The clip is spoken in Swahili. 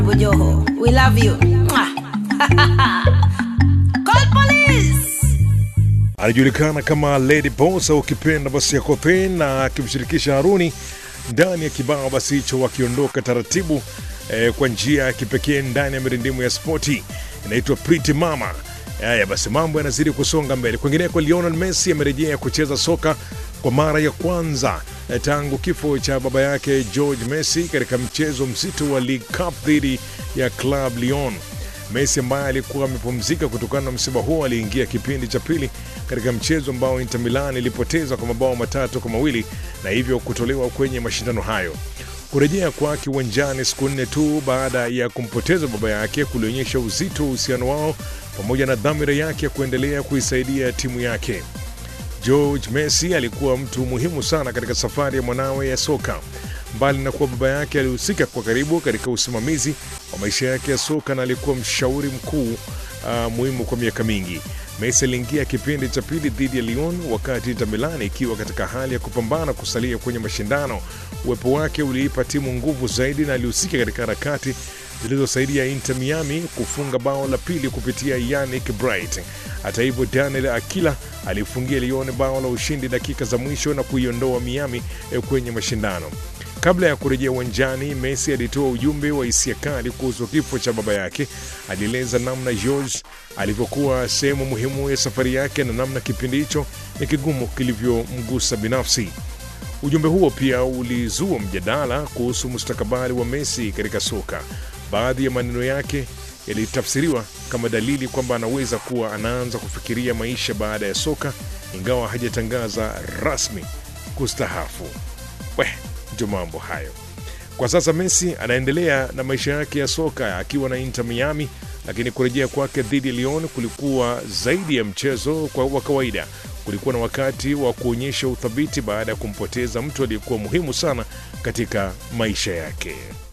Bujoho, we love you. Mwah. Call police. anajulikana kama Lady Boss au ukipenda basi ya Copain na akimshirikisha Haruni ndani ya kibao basi hicho, wakiondoka taratibu eh, kwa njia ya kipekee ndani ya mirindimu ya spoti inaitwa Pretty Mama. Haya basi, mambo yanazidi kusonga mbele. Kwingineko, Lionel Messi amerejea kucheza soka kwa mara ya kwanza eh, tangu kifo cha baba yake George Messi katika mchezo mzito wa League Cup dhidi ya Club Lyon. Messi ambaye alikuwa amepumzika kutokana na msiba huo aliingia kipindi cha pili katika mchezo ambao Inter Milan ilipoteza kwa mabao matatu kwa mawili na hivyo kutolewa kwenye mashindano hayo. Kurejea kwake uwanjani siku nne tu baada ya kumpoteza baba yake kulionyesha uzito wa uhusiano wao pamoja na dhamira yake ya kuendelea kuisaidia timu yake. George Messi alikuwa mtu muhimu sana katika safari ya mwanawe ya soka. Mbali na kuwa baba yake alihusika kwa karibu katika usimamizi wa maisha yake ya soka na alikuwa mshauri mkuu uh, muhimu kwa miaka mingi. Messi aliingia kipindi cha pili dhidi ya Lyon wakati Inter Milan ikiwa katika hali ya kupambana kusalia kwenye mashindano. Uwepo wake uliipa timu nguvu zaidi na alihusika katika harakati zilizosaidia Inter Miami kufunga bao la pili kupitia Yannick Bright. Hata hivyo, Daniel Akila alifungia Lyon bao la ushindi dakika za mwisho na kuiondoa Miami eh, kwenye mashindano. Kabla ya kurejea uwanjani, Messi alitoa ujumbe wa hisia kali kuhusu kifo cha baba yake. Alieleza namna George alivyokuwa sehemu muhimu ya safari yake na namna kipindi hicho ni kigumu kilivyomgusa binafsi. Ujumbe huo pia ulizua mjadala kuhusu mustakabali wa Messi katika soka. Baadhi ya maneno yake yalitafsiriwa kama dalili kwamba anaweza kuwa anaanza kufikiria maisha baada ya soka, ingawa hajatangaza rasmi kustahafu. We, ndio mambo hayo. Kwa sasa Messi anaendelea na maisha yake ya soka akiwa na Inter Miami, lakini kurejea kwake dhidi ya Lyon kulikuwa zaidi ya mchezo kwa wa kawaida. Kulikuwa na wakati wa kuonyesha uthabiti baada ya kumpoteza mtu aliyekuwa muhimu sana katika maisha yake.